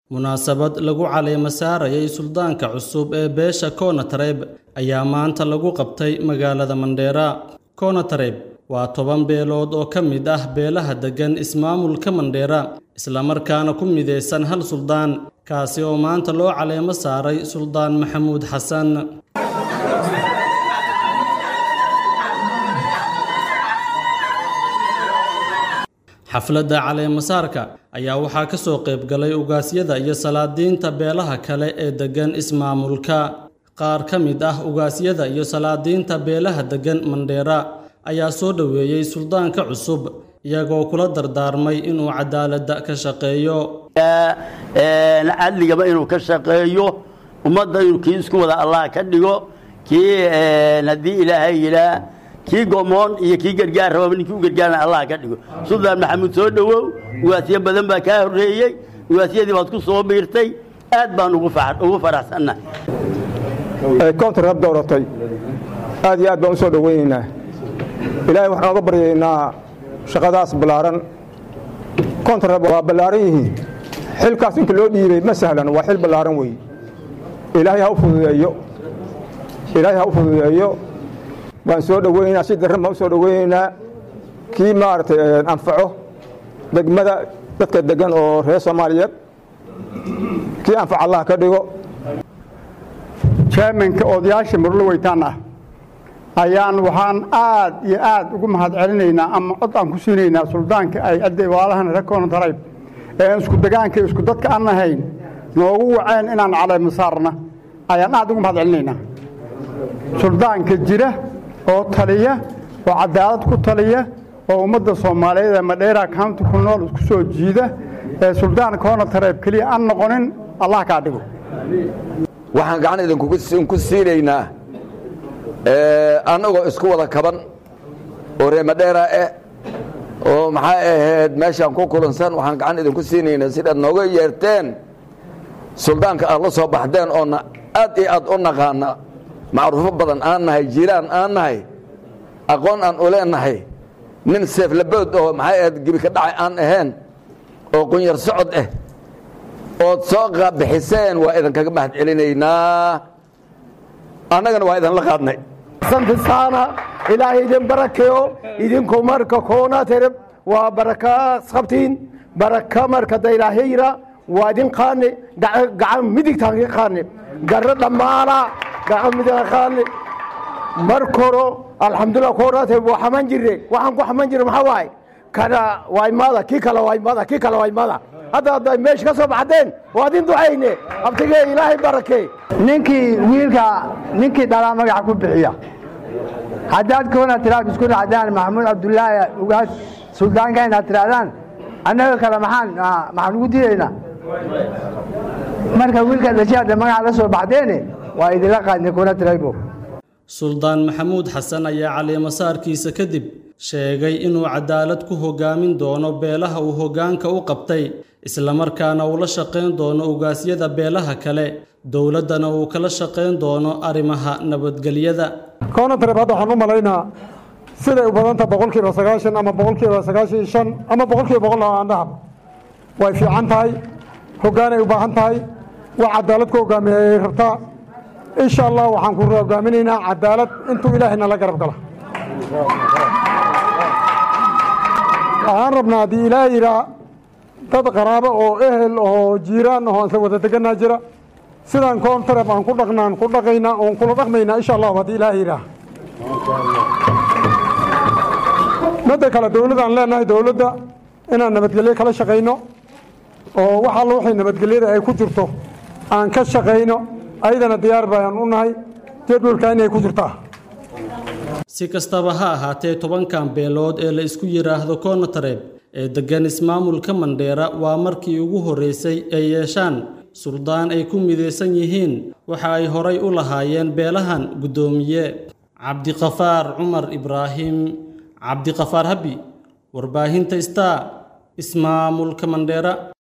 Munaasabad lagu caleemo saarayay suldaanka cusub ee beesha Konatreb ayaa maanta lagu qabtay magaalada Mandera. Konatreb waa toban beelood oo ka mid ah beelaha deggan ismaamulka Mandera, isla markaana ku mideysan hal suldaan, kaasi oo maanta loo caleemo saaray Suldaan Maxamuud Xasan. xafladda caleemo-saarka ayaa waxaa ka soo qayb galay ugaasyada iyo salaadiinta beelaha kale ee deggan ismaamulka qaar ka mid ah ugaasyada iyo salaadiinta beelaha deggan mandheera ayaa soo dhoweeyey suldaanka cusub iyagoo kula dardaarmay inuu cadaaladda ka shaqeeyo cadligaba inuu ka shaqeeyo ummadda inuu kii isku wada allah ka dhigo kii haddii ilaahay yidhaa kii gomoon iyo kii gargaar rababa ninkii u gargaarna allah ka dhigo suldaan maxamuud soo dhowow ugaasyo badan baa kaa horreeyey ugaasyadii baad ku soo biirtay aad baan ugu faraxsannahay koontarab dooratay aad iyo aad baan u soo dhowaynaynaa ilaahay waxaan oga baryaynaa shaqadaas ballaaran koontarab waa ballaaran yihiin xilkaas inka loo dhiibay ma sahlan waa xil ballaaran weeye ilaahay ha u fududeeyo ilaahay ha u fududeeyo waan soo dhoweynaynaa si darran baan u soo dhoweynaynaa kii maaragtay anfaco degmada dadka deggan oo reer soomaaliyeed kii anfac allah ka dhigo chairmanka odayaasha murlo weytaan ah ayaan waxaan aad iyo aad ugu mahad celinaynaa ama cod aan ku siinaynaa suldaanka ay adday waalahan rekoona tarayb ee isku degaanka isku dadka aan ahayn noogu waceen inaan caleemo saarna ayaan aad ugu mahad celinaynaa suldaanka jira oo taliya oo cadaalad ku taliya oo ummadda soomaaliyeed ee madheera county ku nool isku soo jiida ee suldaan koona tareeb keliya aan noqonin allah kaa dhigo waxaan gacan idinku siinaynaa annagoo isku wada kaban oo reer madheera eh oo maxaa ahayd meeshaan ku kulansan waxaan gacan idinku siinaynaa sidaad nooga yeerteen suldaanka aad la soo baxdeen oona aad iyo aad u naqaana macruufo badan aan nahay jiiraan aan nahay aqoon aan u leenahay nin seeflabood oo maxay ahayd gebi ka dhacay aan ahayn oo qunyar socod ah ood soo bixiseen waa idinkaga mahad celinaynaa annagana waa idinla qaadnay santisaana ilaahay idin barakeeyo idinku marka koonatereb waa baraka qabtiin baraka marka da ilaahayra waa idin qaane gacan midigtaan ka qaane garro dhammaana gacan midig qaane marka horo alxamdulilah koonatereb waa xaman jirre waxaan ku xaman jirre maxaa waaye kana waa imaada kii kale waa imaada kii kale waa imaada hadda hadday meesha ka soo baxdeen waa idin ducayne abtigee ilaahay barakee ninkii wiilka ninkii dhalaa magaca ku bixiya haddaad koona tiraad isku dhacdaan maxamuud cabdulaahi ugaas suldaanka inaad tirahdaan annaga kale maxaan maxaan ugu diidaynaa marka wiilka dhashay hadda magaca la soo baxdeene waa idinla qaadnay koona tiraybo suldaan maxamuud xasan ayaa caleemasaarkiisa kadib sheegay inuu cadaalad ku hoggaamin doono beelaha uu hoggaanka u qabtay islamarkaana uu la shaqayn doono ugaasyada beelaha kale dowladdana uu kala shaqayn doono arrimaha nabadgelyada koonatareeb hadda waxaan u malaynaa siday u badanta boqolkiiba sagaashan ama boqolkiiba sagaashan iyo shan ama boqolkiiba boqol aan dhahab way fiican tahay hoggaanay u baahan tahay wax cadaalad ku hoggaamiya ay rabtaa insha allah waxaan ku hoggaaminaynaa cadaalad intuu ilaahayna la garab gala waxaan rabnaa haddii ilaah yidhaa dad qaraabo oo ehel oo jiiraan oo aan isla wada deganaa jira sidaan koontareb aan ku dhaqnaan ku dhaqaynaa oon kula dhaqmaynaa insha allahu haddii ilaah yidhaah midda kale dowladdaan leenahay dowladda inaan nabadgelyo kala shaqayno oo wax alla waxay nabadgelyada ay ku jirto aan ka shaqayno ayadana diyaar bayaan u nahay jadwalka inay ku jirtaa si kastaba ha ahaatee tobankan beelood ee la isku yidhaahdo koonatareeb ee deggan ismaamulka mandheera waa markii ugu horreysay ay yeeshaan suldaan ay ku midaysan yihiin waxa ay horay u lahaayeen beelahan guddoomiye cabdiqafaar cumar ibraahim cabdiqafaar habi warbaahinta star ismaamulka mandheera